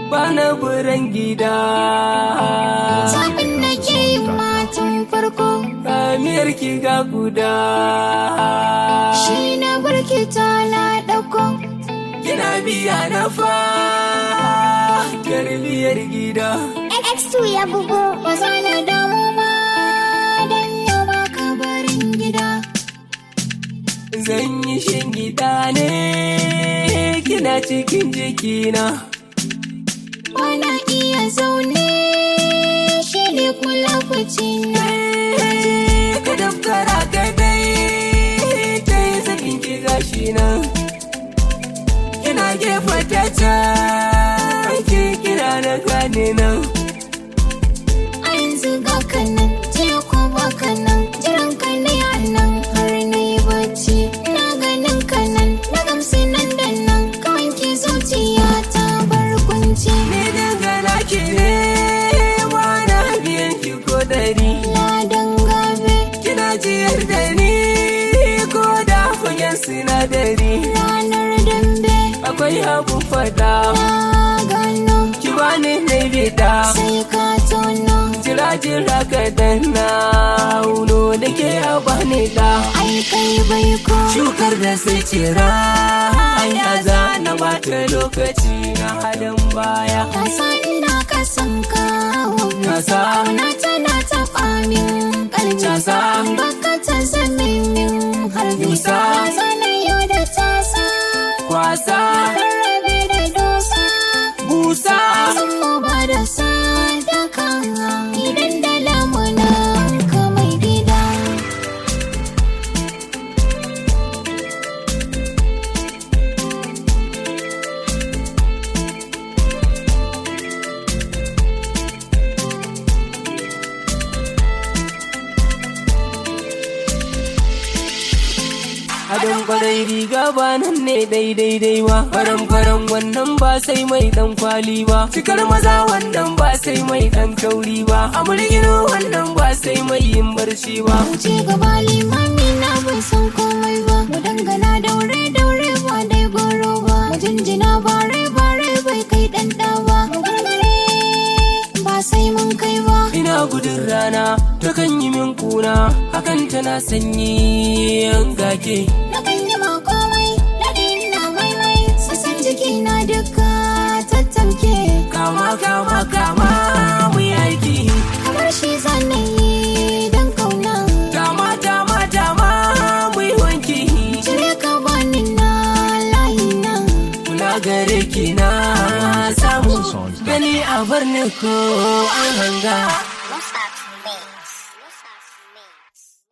bana buran gida Zaɓin da ke yi matan farko ramiyar ki ga guda shi na barki ta na ɗauko. kina biya na fa garbiyar gida X2 ya bugo. Ba za na damu ma don yau ba ka barin gida. zan yi shingida ne kina cikin jikina Bana iya zaune shi ne kula na. ka daftara ka dai ta yi sakin ki gashi nan kina gefe ta can ki kira na gane nan A yanzu ga kanan, jiya ko ba kanan, jiran ka ne a nan har na yi bacci. Na ganin kanan, na gamsu nan da nan, kawai ki zuciya ta bar kunci. ni dangana ki ne na biyan ki ko dari Ladan gabe, kina jiyar da ni ko da fagen sinadari ranar dambe, akwai abun fada na gano, ki bani na bida sai ka tono. jira jira ka danna uno da ke a bani da Ai kai bai ko, shukar da sai cira ya za na bata lokaci na halin baya ka san ina ka san kawo. kasa Kauna tana taɓa min ƙarfi. Casa. Baka ta zame min harbi. Yusa. Ya zana yau da tasa. kwasa Rarrabe da dosa. busa Sun mu ba da sadaka. Idan da lamuna ka mai gida. Adon kwarai riga ba nan ne daidai dai ba faran faran wannan ba sai mai dan kwali ba cikar maza wannan ba sai mai dan kauri ba amurgino wannan ba sai mai yin barci ba Wuce gaba limami na bai san komai ba. Mu dangana daure daure ba dai goro ba. Mu jinjina bare bare bai kai ɗan ɗa ba. Mu gargare ba sai mun kai ba. ina gudun rana ta kan yi min kuna hakan tana sanyi yan gake Na kan yi ma komai, daɗi na maimai, sassan jiki na duka tattamke. kama kama kama mu yi aiki Kamar shi zanen yi don kauna. dama dama dama mu yi wanki Cire ka bani na layi nan. kula gare ki na samu gani a bar ni ko an hanga Lost Mix. Lost Mix.